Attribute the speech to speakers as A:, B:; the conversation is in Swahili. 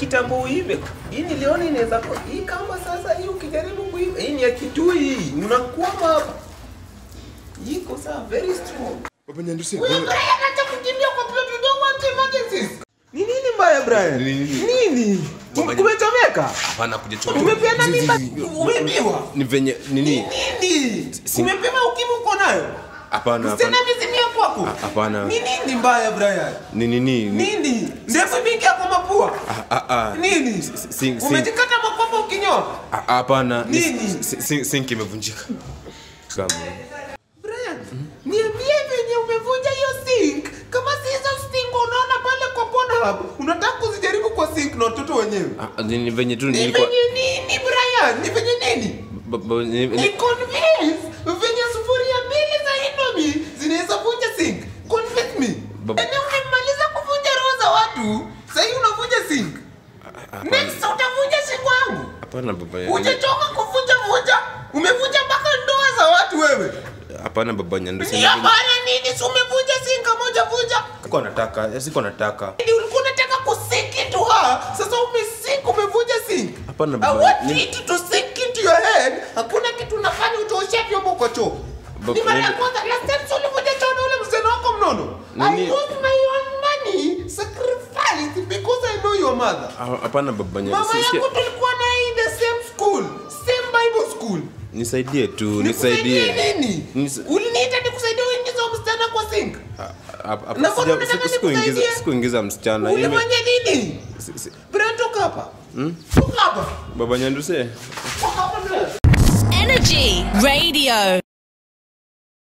A: kitambo uive. Hii niliona inaweza kuwa hii kama sasa hii ukijaribu kuiva. Hii ni ya kitui hii. Unakwama hapa. Iko sawa very strong.
B: Baba Nyandusi.
A: Wewe Brian acha kukimbia kwa plot you don't want emergencies. Ni nini mbaya Brian?
B: Ni nini?
A: Nini?
B: Baba-
A: Kumechomeka?
B: Hapana kujichoma.
A: Umepeana mimba? Umebiwa?
B: Ni venye nini?
A: Nini?
B: Si-
A: Umepima ukimwi uko nayo?
B: Hapana,
A: Msichana
B: hapana.
A: amezimia kwako?
B: Ah, hapana.
A: Ni nini mbaya Brian?
B: Ni nini? Ni
A: Nini? Ndefu mingi yako mapua?
B: Ah, ah, ah.
A: Nini?
B: Si- si- si-
A: Umejikata makwapa ukinyoa?
B: Ah, Hapana. Ni-
A: Nini?
B: si- si- Sink imevunjika. Kama.
A: Brian, niambie venye umevunja hiyo sink. Kama si hizo sink unaona pale kwa Pornhub, unataka kuzijaribu kwa sink na watoto wenyewe.
B: Ah, Ni ni venye tu
A: Ni
B: nilikuwa
A: venye nini Brian? Ni venye nini?
B: ba- ba- ni-
A: Ni
B: ni-
A: convince venye sufuria mbili za Indomie zinaweza vunja sink. Convince me.
B: Bab-
A: Yaani umemaliza kuvunja roho za watu, sasa hivi unavunja sink. Next utavunja sink wangu.
B: Hapana baba.
A: Hujachoka kuvunja vunja? Umevunja mpaka ndoa za watu wewe.
B: Hapana baba Nyandusi.
A: Ni hapana nini? Si umevunja sink moja vunja?
B: Sikuwa nataka, sikuwa nataka.
A: Ndio ulikuwa unataka kusink into her. Sasa umesink umevunja sink.
B: Hapana,
A: I
B: baba,
A: want
B: ni-
A: it to sink into your head. Hakuna kitu unafanya utooshe vyombo kwa choo.
B: Baba,
A: Ni mara ya
B: ni-
A: kwanza last time si ulivunja choo na ule msichana wako mnono. I
B: Nini?
A: used my own money sacrifice because I know your mother.
B: Ah, Hapana baba
A: Mama
B: Nyandusi.
A: yangu tulikuwa naye in the same school, same Bible school.
B: Nisaidie tu,
A: Nikusaidie
B: nisaidie.
A: nini?
B: Nis-
A: Uliniita nikusaidie uingize huyo msichana kwa sink.
B: Ah, hapa- hapa
A: Na
B: sija-
A: mbona unataka
B: siku- sikuingiza
A: nikusaidie?
B: sikuingiza msichana. Ime-
A: Ulifanya nini?
B: si- si-
A: Brian toka hapa. Toka hapa.
B: Baba Nyandusi.
A: Toka hapa Brian.
C: Energy Radio.